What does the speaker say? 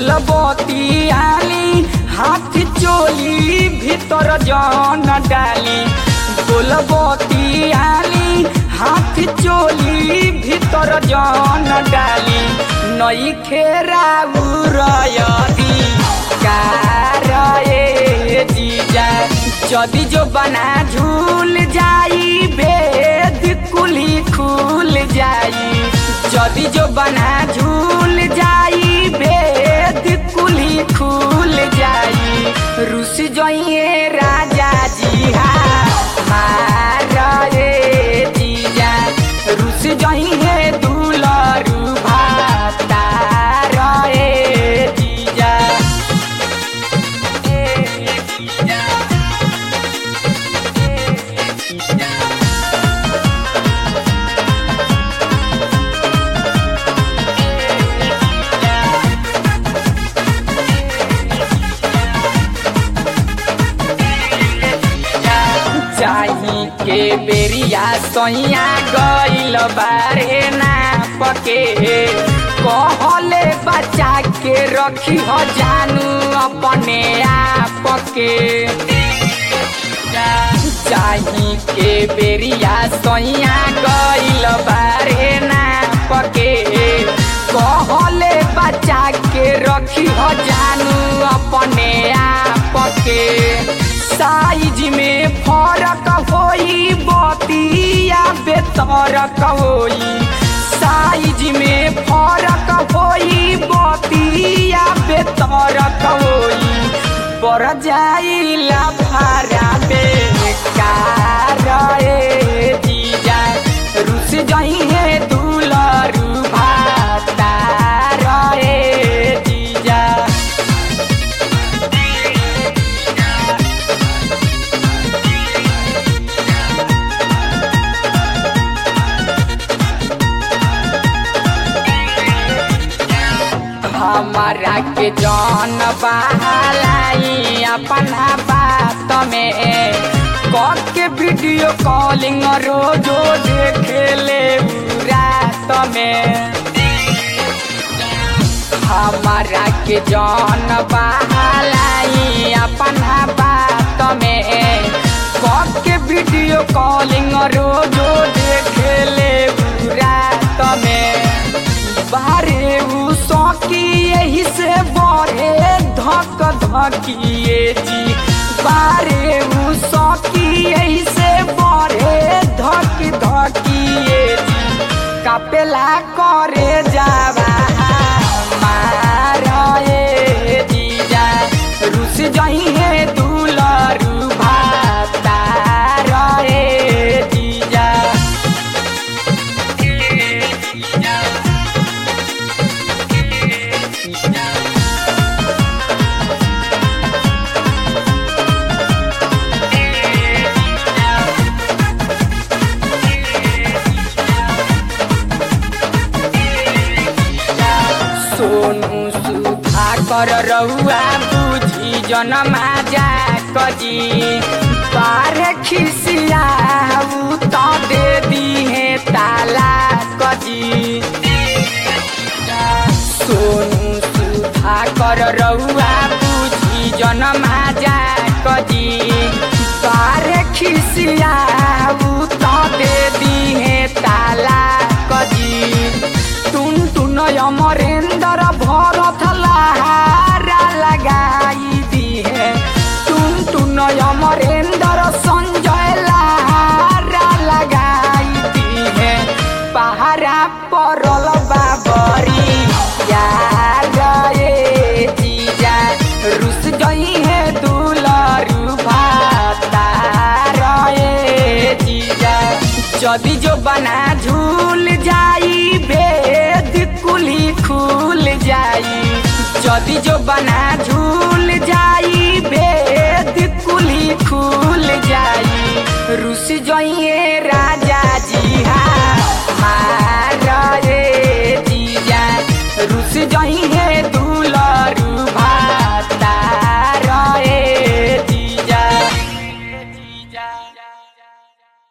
बोलबती आली हाथ चोली भीतर जन डाली बोलबती आली हाथ चोली भीतर जन डाली नई खेरा उरयदी कारए जीजा जदि जो बना झूल जाई भेद कुली खुल जाई जदि जो बना झूल जाई भेद कुली खुल जाई रुस जइए राजा जी हा मारे जीजा रुस जइए दुलरू भाता रे जीजा ए जीजा चाही के बेरिया सैया गइल बारे ना पके कहले बचा के रखी हो जानू अपने आप के चाही के बेरिया सैया गइल बारे ना पके कहले बचा के रखी हो जानू अपने आप के साइज में फरक होई बतिया बेतरक होई साइज में फरक होई बतिया बेतरक होई पर जाइला भारा बेकार ए जीजा रुस जइहे दुलरू भाता रे जीजा हमारा के जौन बहालाई अपना बात में कह के वीडियो कॉलिंग रोजो देखे ले रात में हमारा के जौन बहालाई अपना बात में कह के वीडियो कॉलिंग रोजो देखे ले रात में बारे उ सौकी यही से बढ़े धक धकिए जी बारे उ सौकी यही से बढ़े धक धकिए जी कपेला करे जावा मारे जीजा रुस जइहे दुलरू भाता रे जीजा सोनू सुधा कर रहुआ बुझी जनमा जा कजी पार खिसिया तो दे दिहे ताला कजी सोनू सुधा कर रहुआ बुझी जनमा जा कजी पार खिसिया तो दे दिहे ताला कजी टुन टुन अमरेंदर भरत लहारा लगाई दिए टुन टुन अमरेंदर संजय लहारा लगाई दिए पहाड़ा परल बाबरी यार ए जीजा रुस गई है दुलरू भाता रे जीजा जदि जो बना झूल जाई भेद कुली खुल जाई जदि जो बना झूल जाई भेद कुली खुल जाई रुस जइए